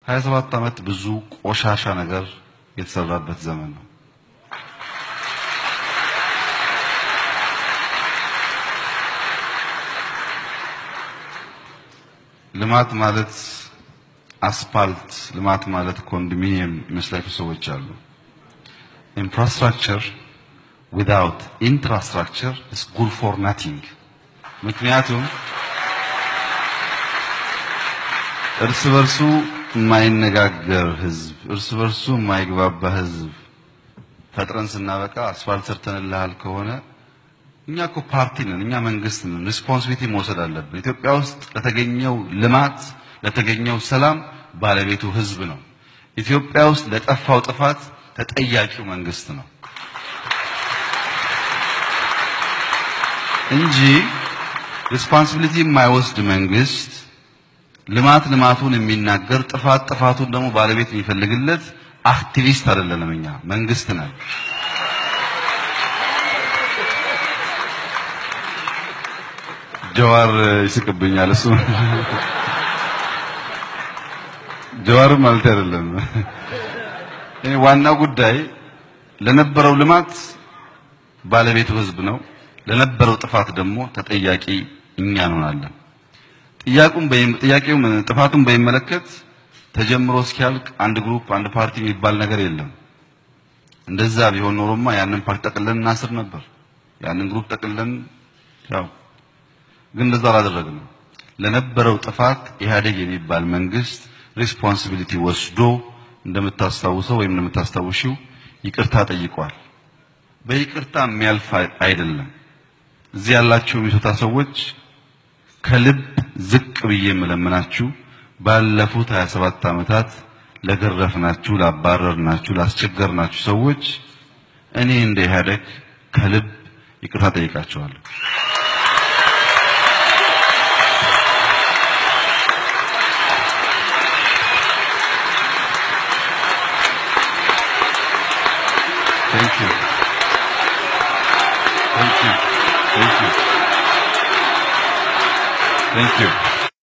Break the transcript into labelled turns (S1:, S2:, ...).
S1: 27 ዓመት ብዙ ቆሻሻ ነገር የተሰራበት ዘመን ነው። ልማት ማለት አስፓልት፣ ልማት ማለት ኮንዶሚኒየም የሚመስላቸው ሰዎች አሉ። ኢንፍራስትራክቸር ዊዛውት ኢንፍራስትራክቸር ኢዝ ጉድ ፎር ናቲንግ። ምክንያቱም እርስ በርሱ የማይነጋገር ህዝብ፣ እርስ በርሱ የማይግባባ ህዝብ ፈጥረን ስናበቃ አስፋልት ሰርተንልሃል ከሆነ እኛ እኮ ፓርቲ ነን፣ እኛ መንግስት ነን። ሪስፖንሲቢሊቲ መውሰድ አለብን። ኢትዮጵያ ውስጥ ለተገኘው ልማት ለተገኘው ሰላም ባለቤቱ ህዝብ ነው። ኢትዮጵያ ውስጥ ለጠፋው ጥፋት ተጠያቂው መንግስት ነው እንጂ ሪስፖንሲቢሊቲ የማይወስድ መንግስት ልማት ልማቱን የሚናገር ጥፋት ጥፋቱን ደግሞ ባለቤት የሚፈልግለት አክቲቪስት አይደለንም። እኛ መንግስት ነን። ጀዋር ይስቅብኛል። እሱ ጀዋር ማለት አይደለም። እኔ ዋናው ጉዳይ ለነበረው ልማት ባለቤቱ ህዝብ ነው። ለነበረው ጥፋት ደግሞ ተጠያቂ እኛ እንሆናለን። ጥያቄውን ጥያቄውን ጥፋቱን በሚመለከት ተጀምሮ እስኪያልቅ አንድ ግሩፕ አንድ ፓርቲ የሚባል ነገር የለም። እንደዛ ቢሆን ኖሮማ ያንን ፓርቲ ጠቅለን እናስር ነበር። ያንን ግሩፕ ጠቅለን ያው ግን እንደዛ አላደረግንም። ለነበረው ጥፋት ኢህአዴግ የሚባል መንግስት ሪስፖንሲቢሊቲ ወስዶ እንደምታስታውሰው ወይም እንደምታስታውሺው ይቅርታ ጠይቋል። በይቅርታ የሚያልፍ አይደለም። እዚህ ያላችሁ የሚሶታ ሰዎች ከልብ ዝቅ ብዬ የምለምናችሁ ባለፉት 27 ዓመታት ለገረፍናችሁ፣ ላባረርናችሁ፣ ላስቸገርናችሁ ሰዎች እኔ እንደ ኢህአዴግ ከልብ ይቅርታ ጠይቃቸዋለሁ። Thank you. Thank you. Thank you. Thank you.